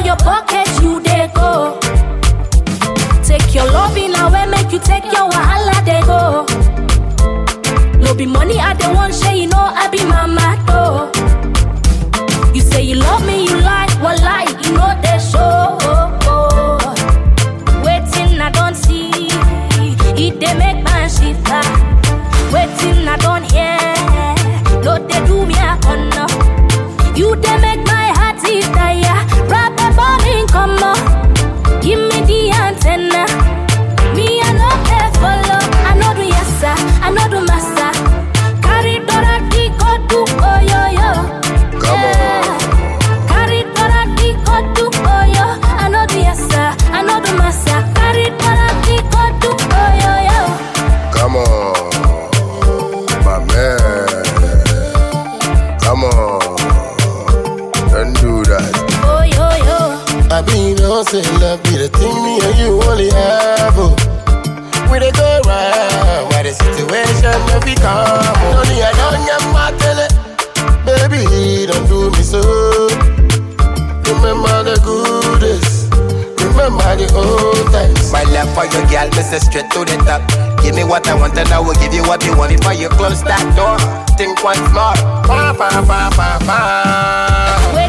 your pocket, you dey go. Take your loving away, make you take your wahala, they go. No be money, I don't want share, you know I be mama though. You say you love me, you lie, well lie, you know they show. Waiting, I don't see, it they make my shiver. Waiting, I don't hear, no they do me a corner. You they make my heart beat tire, rap a balling come on. Give me the antenna. Me, I know they follow. I know do yes, sir. I know do massa. Carry Dora di go do oh yo yo. Come on. Carry Dora di go do oh yo. I know do yes, sir. I know do massa. Carry Dora di go do oh yo yo. Come on, my man. Come on, don't do that. Oh yo yo. I be no say love be the thing me and you only have. Oh. We dey go round where the situation no be calm. Oh. Only I don't get my tele, baby, don't do me so. Remember the good days, remember the old times. My love for your girl, me say straight to the top. Give me what I want and I will give you what you want before you close that door. Think once more. Pa pa pa pa pa.